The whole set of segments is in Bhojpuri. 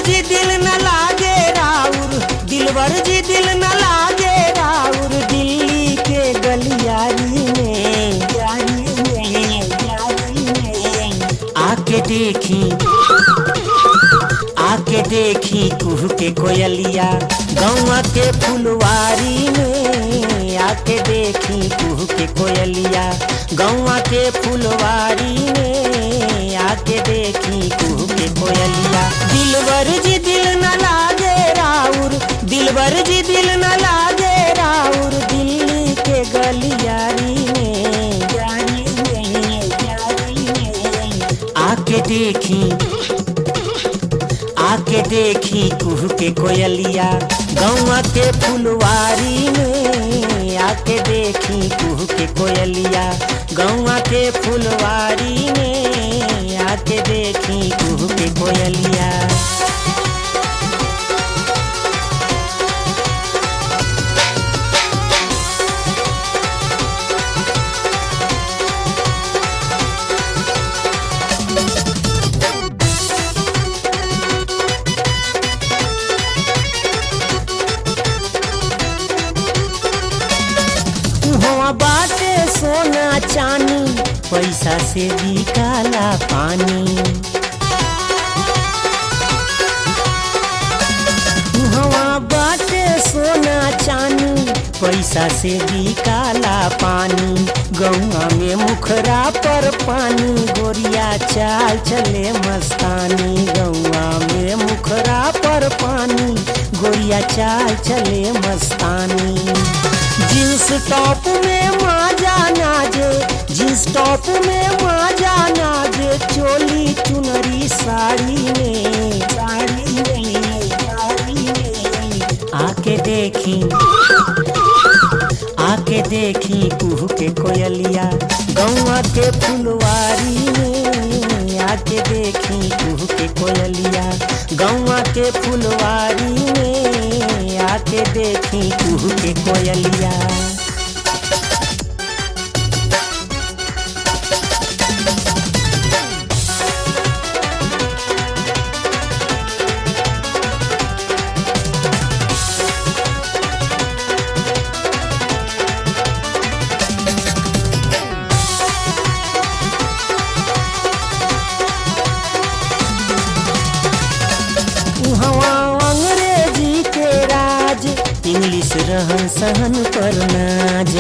जी दिल न लागे राउर दिलवर जी दिल न लागे राउर दिल्ली के गलियारी में यारी में यारी में आके देखी आके देखी कुह के कोयलिया गौवा के फुलवारी में आके देखी कुह के कोयलिया गौवा के फुलवारी में आके देखी कुह के कोयलिया दिलवर जी दिल न लागे राउर दिलवर जी दिल न लागे राउर दिल्ली के गलियारी में यारी में यारी में आके देखी आके देखी कुह के कोयलिया गौवा के फुलवारी में आके देखी कुह के कोयलिया गौवा के फुलवारी में आके देखी कुह के कोयलिया हुआ बाटे सोना चानी पैसा से बिकाला पानी हुआ बाटे सोना चानी पैसा से बिकाला पानी गौआ में मुखरा पर पानी गोरिया चाल चले मस्तानी गौआ में मुखरा पर पानी गोरिया चाल चले मस्तानी जींस टॉप में माजा नाजे जींस टॉप में माजा नाजे चोली चुनरी साड़ी में साड़ी में साड़ी में आके देखी आके देखी कुह के कोयलिया गौवा के फुलवारी में आके देखी कुह के कोयलिया गौवा के फुलवारी में आके देखी कुह के कोयलिया उहवा अंग्रेजी के राज इंग्लिश रहन सहन पर नाज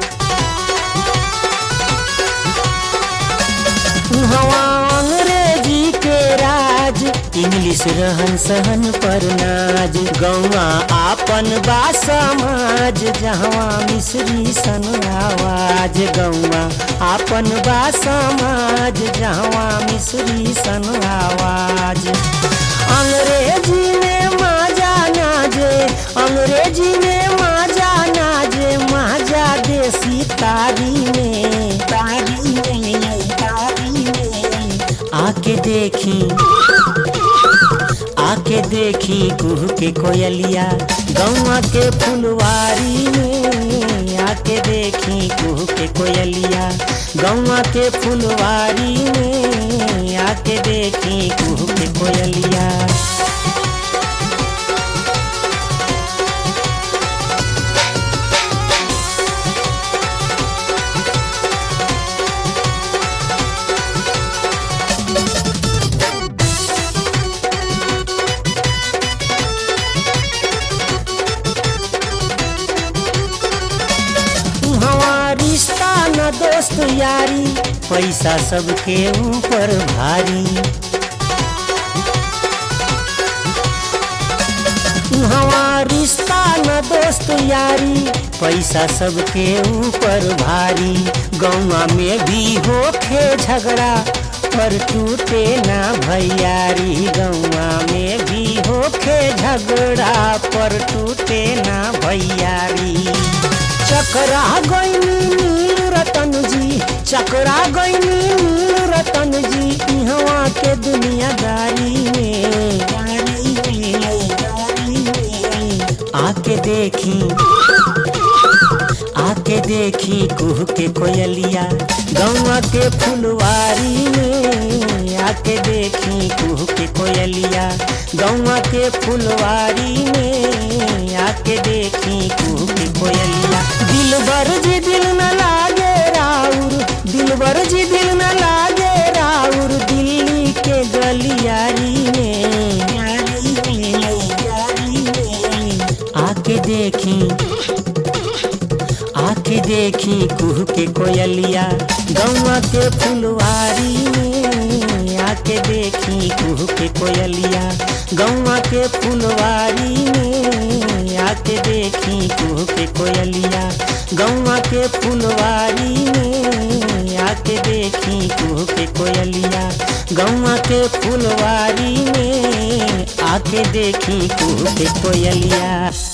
उहवा अंग्रेजी के राज इंग्लिश रहन सहन पर नाज गौवा आपन बा समाज जहवा मिश्री सन आवाज गौवा आपन बा समाज जहवा मिश्री सन आवाज अंग्रेजी में माजा नाजे अंग्रेजी में माजा नाजे माजा देसी तारी में तारी में तारी में आके देखी आके देखी कुह के कोयलिया गौवा के फुलवारी में आके देखी कुह के कोयलिया गौवा के फुलवारी में आके देखी कुह के कोयलिया हवा रिश्ता न दोस्त यारी पैसा सबके ऊपर भारी हवा रिश्ता न दोस्त यारी पैसा सबके ऊपर भारी गौवा में भी होखे झगड़ा पर टूटे ना भैयारी गौवा में भी होखे झगड़ा पर टूटे ना भैयारी चकरा गईनी नील रतन जी चकरा गईनी नील रतन जी इहवा के दुनियादारी में आके देखी आके देखी कुह के कोयलिया गौवा के फुलवारी में आके देखी कुह के कोयलिया गौवा के फुलवारी में आके देखी कुह के कोयलिया दिल बर जी दिल न लागे राउर दिल बर जी दिल न लागे राउर दिल्ली के गलियारी में आके देखी आके देखी कुह के कोयलिया गौवा के फुलवारी में आके देखी कुह के कोयलिया गौवा के फुलवारी में आके देखी कुह के कोयलिया गौवा के फुलवारी में आके देखी कुह के कोयलिया गौवा के फुलवारी में आके देखी कुह के कोयलिया